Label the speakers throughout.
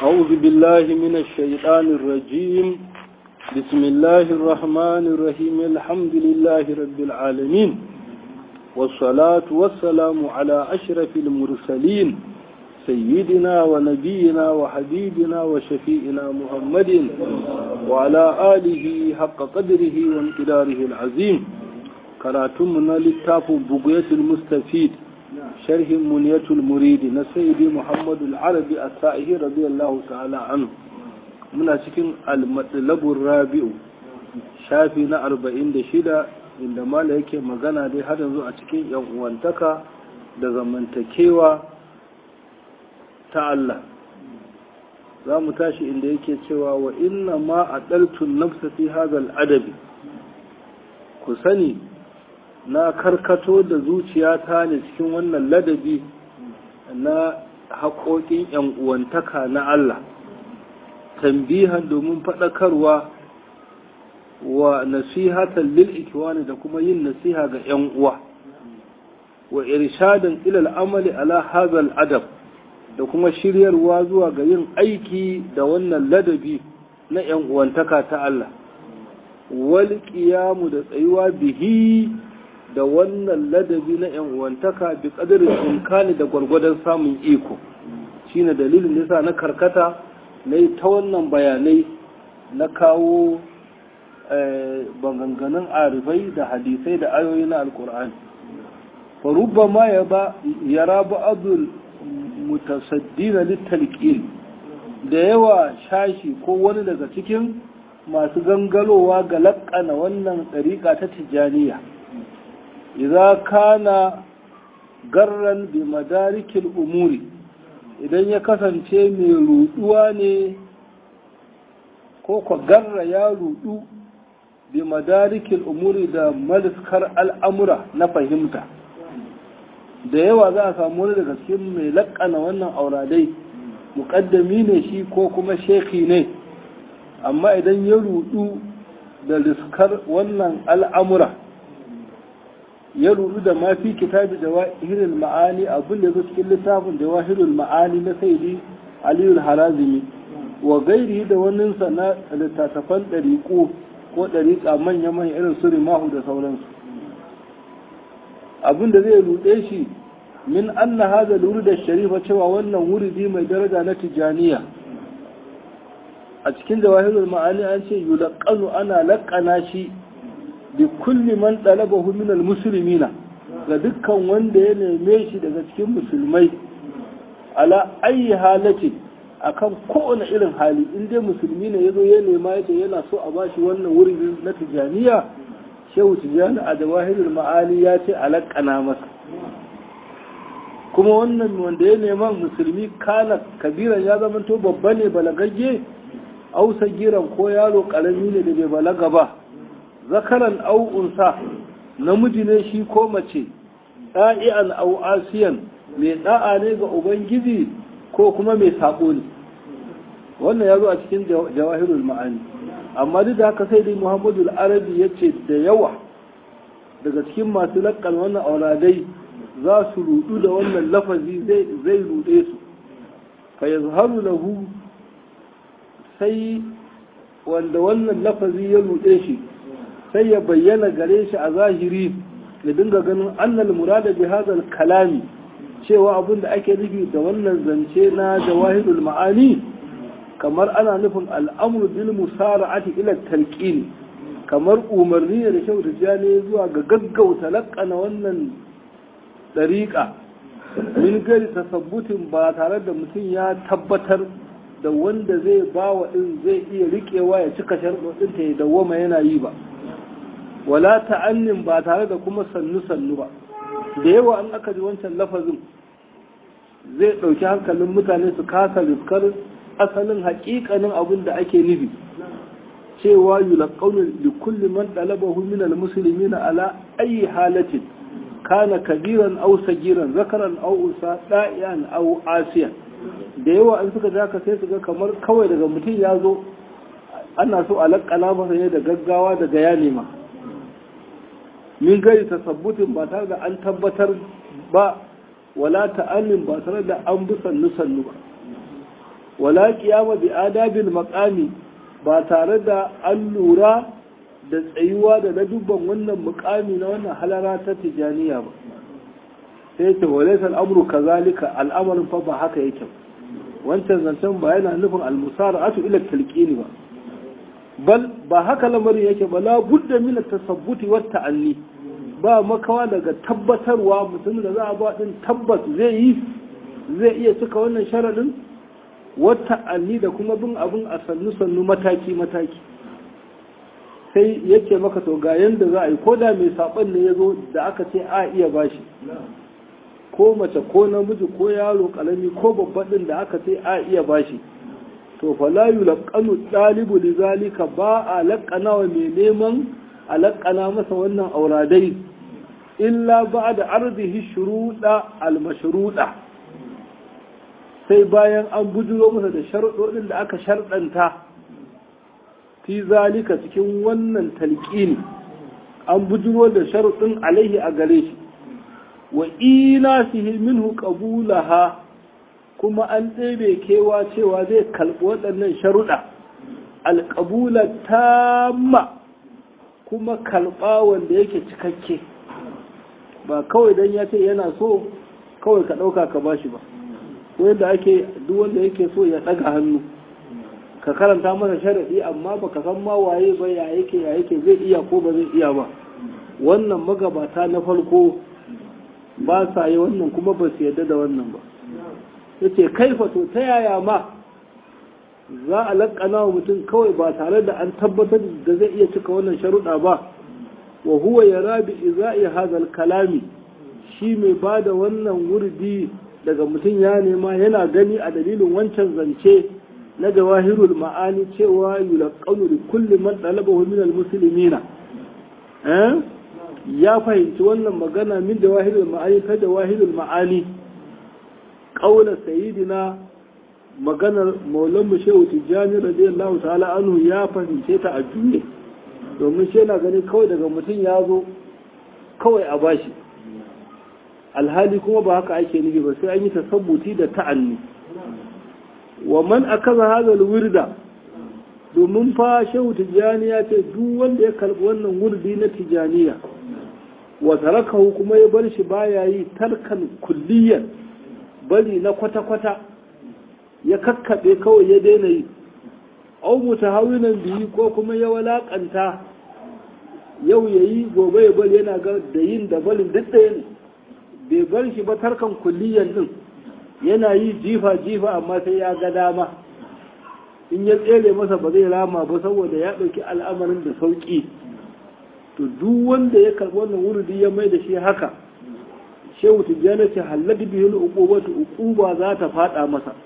Speaker 1: أعوذ بالله من الشيطان الرجيم بسم الله الرحمن الرحيم الحمد لله رب العالمين والصلاة والسلام على أشرف المرسلين سيدنا ونبينا وحبيبنا وشفيئنا محمد وعلى آله حق قدره وانقداره العظيم كراتمنا للتاف بقية المستفيد شرح منية المريد نسيدي محمد العربي السائه رضي الله تعالى عنه من أسكن المطلب الرابع شافي أربعين دشيدة عندما لك مغانا دي هذا زو أسكن يوانتك da zamantakewa ta Allah za mu tashi inda yake cewa wa inna ma a ɗaltun nafsa fi hazal adabi ku sani na karkato da zuciyata ne cikin wannan ladabi na haƙoƙin ‘yan uwantaka na Allah tambihan domin faɗakarwa wa nasihatan lil ikiwani da kuma yin nasiha ga ‘yan uwa wa irshadan ilal amali ala hazal adab da kuma shiryarwa zuwa ga yin aiki da wannan ladabi na ‘yan uwantaka ta Allah wal qiyamu da tsayuwa bihi da wannan ladabi na ‘yan uwantaka bi ƙadirin imkani da gwargwadon samun iko shi ne dalilin nisa na karkata na yi ta wannan bayanai na kawo maganganun arifai da hadisai da ayoyi na alkur'ani farubba ma ya rabu abdul mutasaddina littalƙil da yawa shashi ko wani daga cikin masu gangalowa ga laƙana wannan ɗariƙa ta tijjaniya idza kana garran bi madarikil umuri idan ya kasance mai ruduwa ne ko ko garra ya rudu bi madarikil umuri da maliskar al'amura na fahimta da yawa za a samu wani daga cikin mai laƙana wannan auradai muƙaddami ne shi ko kuma sheki ne amma idan ya rudu da riskar wannan al'amura ya rudu da ma fi kitabi jawahirul ma'ani abin da cikin littafin jawahirul ma'ani na sayyidi aliyu harazimi wa gairi da wannan na littattafan ɗariƙo ko ɗariƙa manya-manya irin su rimahu da sauransu abin da zai ruɗe shi min anna hada da sharifa cewa wannan wuridi mai daraja na tijaniya a cikin jawahirul ma'ani an ce yulaqanu ana laƙana shi bi kulli man talabahu min almuslimina ga dukkan wanda ya neme shi daga cikin musulmai ala ayi halati akan kowane irin hali in dai musulmi ne yazo ya nema yace yana so a bashi wannan wurin na tijaniya shehu tijani a jawahirul ma'ani ya ce alaqana masa kuma wannan wanda ya nema musulmi kana kabiran ya zama to babba ne balagagge ausa giran ko yaro karami ne da bai balaga ba zakaran au unsa namiji ne shi ko mace ɗa'i'an au asiyan mai ɗa'a ne ga ubangiji ko kuma mai saɓo ne wannan ya zo a cikin jawahirul ma'ani amma duk da haka sai dai muhammadu arabi ya ce da yawa daga cikin masu laƙan wannan auradai za su rudu da wannan lafazi zai rude su fa yazharu lahu sai wanda wannan lafazi ya rude shi sai ya bayyana gare shi a zahiri ya dinga ganin annal murada bi hadal kalami cewa abin da ake nufi da wannan zance na jawahirul ma'ani kamar ana nufin al'amru bil musara'ati ila talqin kamar umarni da kyau da ne zuwa ga gaggauta laƙana wannan dariƙa min gari tasabbutin ba tare da mutum ya tabbatar da wanda zai bawa din zai iya riƙewa ya cika sharɗoɗinta ya dawwama yana yi ba wala ta'annin ba tare da kuma sannu-sannu ba da yawa an aka ji wancan lafazin zai ɗauki hankalin mutane su kasa riskar asalin haƙiƙanin abin da ake nufi cewa yulaqawnu li kulli man talabahu min almuslimin ala ayi halatin kana kabiran aw sagiran zakaran aw unsa da'ian aw asiyan da yawa an suka haka sai su ga kamar kawai daga mutum ya zo ana so a laƙana masa ne da gaggawa daga ya nema min gari tasabbutin ba tare da an tabbatar ba wala ta'annin ba tare da an bi sannu sannu ba wala qiyama bi adabil maqami ba tare da an lura da tsayuwa da ladubban wannan mukami na wannan halara ta tijaniya ba sai ce walaysa al'amru kazalika al'amarin fa ba haka yake wancan zancen ba yana nufin al-musara'atu ila talqini ba bal ba haka lamarin yake ba la budda min at-tasabbuti wat ta'anni ba makawa daga tabbatarwa mutum da za a ba din tabbas zai yi zai iya cika wannan sharadin wata ta'anni da kuma bin abin a sannu sannu mataki mataki sai yake maka to ga yanda za a yi ko da mai saɓon ne ya zo da aka ce a iya bashi ko mace ko namiji ko yaro ƙarami ko babban ɗin da aka ce a iya bashi to fa la yulqanu ɗalibu li zalika ba a laƙana wa mai neman a laƙana masa wannan auradai illa ba da arzihi shuruɗa al-mashruɗa sai bayan an bujuro masa da sharuɗoɗin da aka sharɗanta fi zalika cikin wannan talqini an bujuro da sharuɗin alaihi a gare shi wa ina fihi minhu qabulaha kuma an ɗebe kewa cewa zai kalbi waɗannan sharuɗa alƙabula tamma kuma kalɓa wanda yake cikakke ba kawai don ya ce yana so kawai ka ɗauka ka bashi ba ko yadda ake duk wanda yake so ya ɗaga hannu ka karanta masa sharaɗi amma baka san ma waye ba ya yake ya yake zai iya ko ba zai iya ba wannan magabata na farko ba sa yi wannan kuma ba su yarda da wannan ba yace kaifa to ta yaya ma za a laƙana wa mutum kawai ba tare da an tabbatar da zai iya cika wannan sharuɗa ba wa huwa ya rabi iza'i hazal kalami shi mai ba da wannan wurdi daga mutum ya nema yana gani a dalilin wancan zance na jawahirul ma'ani cewa yulaqqanu li kulli man talabahu min almuslimina eh ya fahimci wannan magana min jawahirul ma'ani ta jawahirul ma'ani qaula sayyidina maganar maulan mu shehu tijjani radiyallahu ta'ala anhu ya fahimce ta a juye domin shi yana gani kawai daga mutum ya zo kawai a bashi alhali kuma ba haka ake nufi ba sai an yi tasabbuti da ta'anni wa man akaza hadal wirda domin fa shehu tijjani ya ce duk wanda ya karbi wannan wurdi na tijjaniya wa tarakahu kuma ya bar shi baya yi tarkan kulliyan bari na kwata-kwata ya kakkaɓe kawai ya daina yi au mutahawinan biyu ko kuma ya walakanta yau ya yi gobe ya bari yana ga da yin da barin duk ɗaya ne bai bar shi ba tarkan kulliyan din yana yi jifa-jifa amma sai ya ga dama in ya tsere masa ba zai rama ba saboda ya ɗauki al'amarin da sauƙi to duk wanda ya karɓi wannan wurudi ya mai da shi haka shehu tijjani ce halladi biyu uqubatu uquba za ta fada masa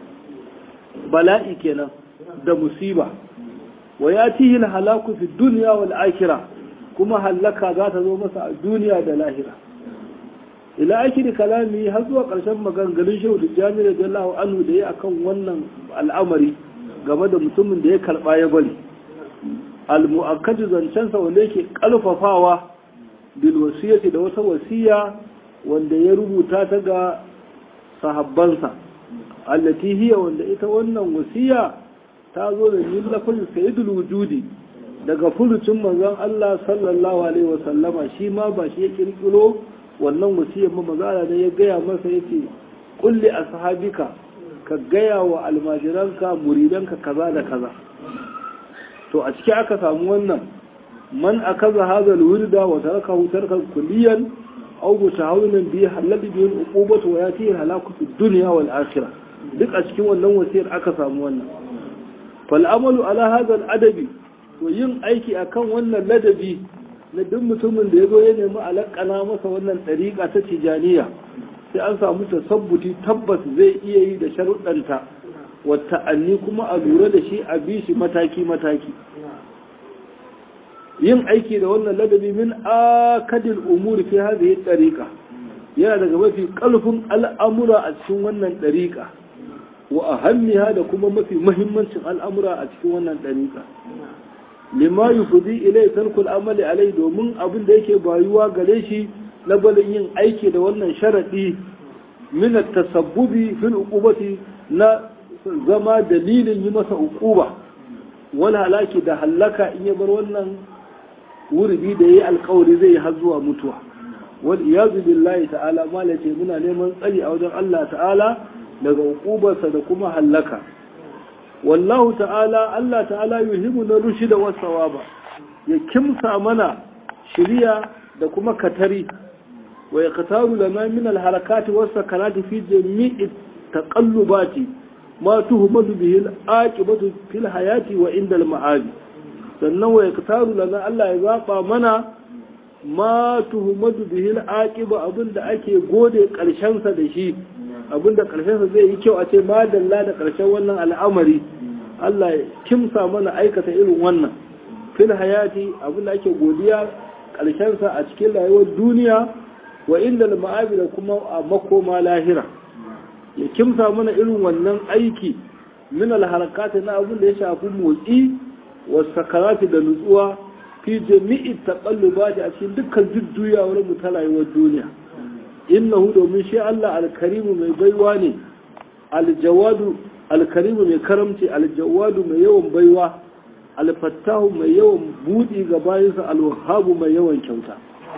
Speaker 1: bala'i kenan da musiba wa yatihi halaku fi dunya wal akhirah kuma halaka za ta zo masa a duniya da lahira ila akhiri kalami har zuwa karshen maganganun shehu tijjani radiyallahu anhu da ya akan wannan al'amari game da mutumin da ya karba ya bari al-mu'akkadu zancensa wanda yake kalfafawa bil wasiyati da wata wasiya wanda ya rubuta ta ga sahabbansa allati hiya wanda ita wannan wasiya ta zo da yin lafazin sayyidul wujudi daga furucin manzon Allah sallallahu alaihi wa sallama shi ma ba shi ya kirkiro wannan wasiyar ma maza ne ya gaya masa yace kulli ashabika ka gaya wa almajiranka muridanka kaza da kaza to a ciki aka samu wannan man akaza hadha alwirda wa tarakahu tarkan kulliyan aw mutahawwinan bi halal bi uqubatu wa yati halaku fi dunya wal akhirah duk a cikin wannan wasiyar aka samu wannan fal amalu ala hadha al adabi to yin aiki akan wannan ladabi na duk mutumin da yazo ya nemi alakana masa wannan dariqa ta tijaniya sai an samu tasabbuti tabbas zai iya yi da sharuɗanta wata anni kuma a lura da shi a bi shi mataki mataki yin aiki da wannan ladabi min akadil umuri fi hadhihi tariqa yana daga mafi kalfin al'amura a cikin wannan tariqa wa ahammiha da kuma mafi muhimmancin al'amura a cikin wannan tariqa lima yufdi ilay tarkul amali alai domin abin da yake bayuwa gare shi na balin yin aiki da wannan sharadi min at-tasabbubi fil uqubati na zama dalilin yi masa uquba wal halaki da hallaka in ya bar wannan wurbi da yayi alkawari zai har zuwa mutuwa wal iyazu billahi ta'ala malace muna neman tsari a wajen Allah ta'ala daga uqubarsa da kuma hallaka wallahu ta'ala Allah ta'ala yuhibu na rushida was sawaba ya kimsa mana shiriya da kuma katari wa yaqtaru lana min al harakati was sakanati fi jami'i taqallubati ma tuhmadu bihi al aqibatu fil hayati wa inda al ma'adi sannan wa yaqtaru lana Allah ya zaba mana ma tuhmadu bihi al aqiba abinda ake gode karshen sa da shi abinda karshen sa zai yi kyau a ce ma dalla da karshen wannan al'amari Allah ya kimsa mana aikata irin wannan fil hayati abinda ake godiya karshen sa a cikin rayuwar duniya wa inda al ma'abi da kuma a makoma lahira ya kimsa mana irin wannan aiki min al harakati na abin da ya shafi motsi wa sakarati da nutsuwa fi jami'i taqallubati a cikin dukkan jujjuyawar mu ta rayuwar duniya innahu domin shi Allah alkarimu mai baiwa ne aljawadu alkarimu mai karamci aljawadu mai yawan baiwa alfattahu mai yawan budi ga bayansa alwahabu mai yawan kyauta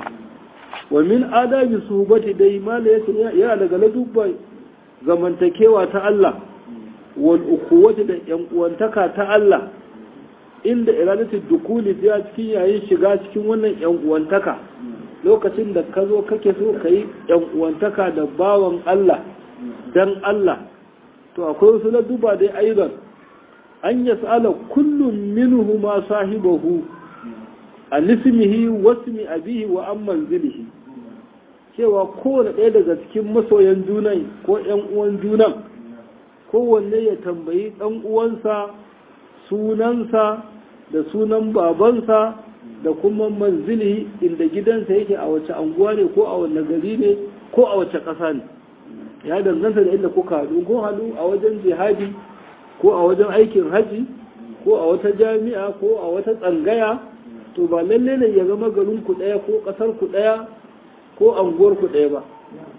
Speaker 1: wa min adabi suhbati dai mala yace yana daga ladubban zamantakewa ta Allah wal ukhuwati da yan uwantaka ta Allah inda iradatu dukuli ya cikin yayin shiga cikin wannan yan uwantaka lokacin da ka zo kake so ka yi uwantaka da bawan Allah dan Allah to akwai wasu na duba dai aizan an ya sa'ala kullum minhu ma sahibahu a nismihi wasmi abihi wa an manzilihi cewa kowane ɗaya daga cikin masoyan junan ko ‘yan uwan junan kowanne ya tambayi ɗan uwansa sunansa da sunan babansa da kuma manzili inda gidansa yake a wace anguwa ne ko a wanne gari ne ko a wace ƙasa ne ya danganta da inda kuka haɗu ko haɗu a wajen jihadi ko a wajen aikin haji ko a wata jami'a ko a wata tsangaya to ba lalle ne ya zama garin ku ɗaya ko ƙasar ku ɗaya ko anguwar ku ɗaya ba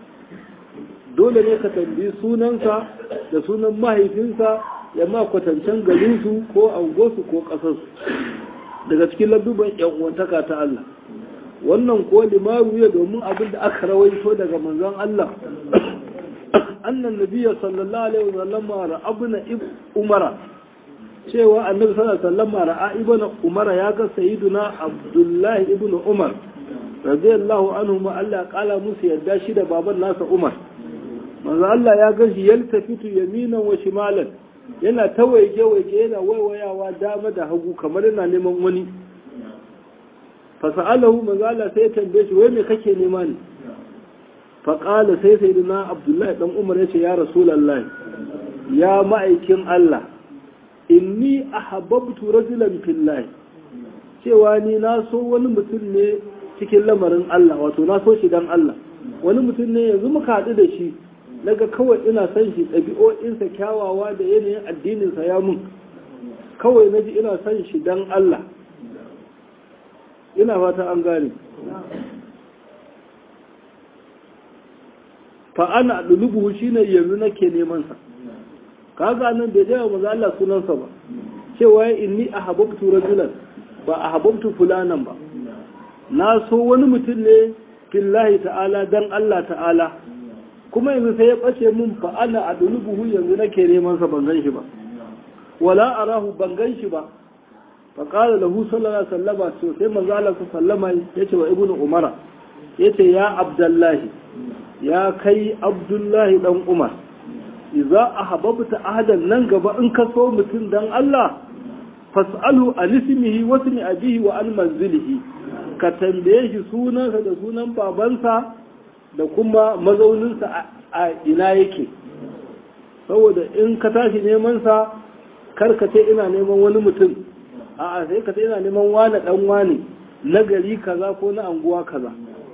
Speaker 1: dole ne ka tambayi sunansa da sunan mahaifinsa ya ma kwatancen garinsu ko anguwarsu ko ƙasarsu daga cikin ladduban yan uwantaka ta Allah wannan ko limaru ya domin abin da aka rawaito daga manzon Allah annan nabiyya sallallahu alaihi wasallam ra'abna umara cewa annabi sallallahu alaihi wasallam ra'a ibnu umara ya ga sayyiduna abdullahi ibnu umar radiyallahu anhu ma Allah kala musu yadda shi da baban nasa umar manzo Allah ya ga shi yaltafitu yaminan wa shimalan yana ta waige-waige yana waiwayawa dama da hagu kamar yana neman wani fasa'alahu manzala sai tambaye shi wai me kake nema ne faƙala sai sai na abdullahi dan umar ya ce ya rasulallah ya ma'aikin Allah inni ahabbtu rajulan fillahi cewa ni na so wani mutum ne cikin lamarin Allah wato na so shi dan Allah wani mutum ne yanzu muka haɗu da shi naga kawai ina son shi ɗabi'o'insa kyawawa da yanayin addininsa ya mun kawai na ji ina son shi don Allah ina fata an gane fa'ana ɗulubuhu shi ne yanzu nake nemansa kaga nan bai jaya maza Allah sunansa ba cewa ya inni a hababtu rajulan ba a hababtu fulanan ba na so wani mutum ne fillahi ta'ala don Allah ta'ala kuma yanzu sai ya ɓace mun fa ana a buhu yanzu nake neman sa ban gan shi ba wala arahu ban gan shi ba fa qala lahu sallallahu alaihi wasallam to sai manzo Allah sallama yace wa ibnu umara yace ya abdullahi ya kai abdullahi dan umar idza ahbabta ahadan nan gaba in ka so mutum dan Allah fas'alu an ismihi wa ismi abihi wa an manzilihi ka tambaye shi sunansa da sunan babansa da kuma mazauninsa a ina yake saboda in ka tashi nemansa karkace ina neman wani mutum a sai ka ina neman wane dan wane na gari kaza ko na anguwa kaza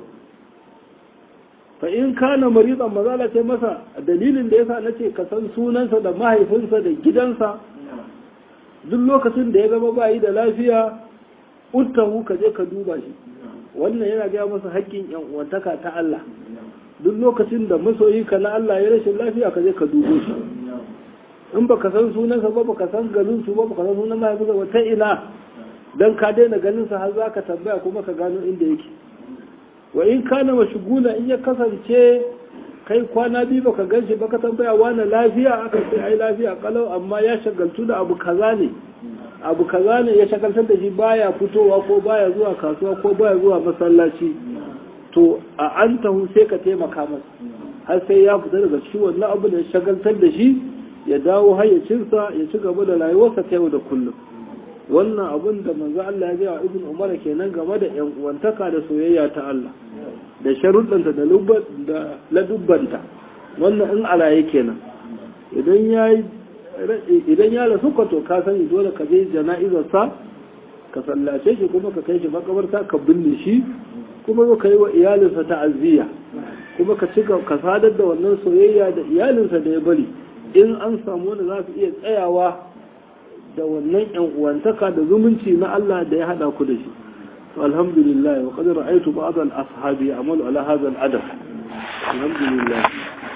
Speaker 1: fa in kana maridan mazala ce masa dalilin da yasa nace ka san sunansa da mahaifinsa da gidansa duk lokacin da ya zama bayi da lafiya uttahu ka je ka duba shi wannan yana gaya masa haƙƙin yan uwantaka ta Allah duk lokacin da masoyi ka na Allah ya rashin lafiya ka je ka dubo shi in baka san sunansa ba baka san garin su ba baka san sunan mahaifinsa ba ta ina dan ka daina ganin sa har zaka tambaya kuma ka gano inda yake wa in kana mashgula in ya kasance kai kwana biyu baka ganshi baka tambaya wani lafiya aka ce ai lafiya kalau amma ya shagaltu da abu kaza ne abu kaza ne ya shagaltar da shi baya fitowa ko baya zuwa kasuwa ko baya zuwa masallaci to a an tahu sai ka taimaka masa har sai ya fita daga cikin wannan abu da ya shagaltar da shi ya dawo hayyacinsa ya ci gaba da rayuwarsa ta yau da kullum wannan abun da manzo Allah ya gaya wa Ibn Umar kenan game da ƴan uwantaka da soyayya ta Allah da sharuɗanta da da ladubbanta wannan in alaye kenan idan ya idan ya rasu ka to ka sani dole ka je jana'izar sa ka sallace shi kuma ka kai shi makabarta ka binne shi kuma ka yi wa iyalinsa ta'aziyya kuma ka ci ka sadar da wannan soyayya da iyalinsa da ya bari in an samu wanda za su iya tsayawa da wannan yan uwantaka da zumunci na Allah da ya hada ku da shi to alhamdulillah wa qad ra'aytu ba'd al-ashabi amalu ala hadha al-adab alhamdulillah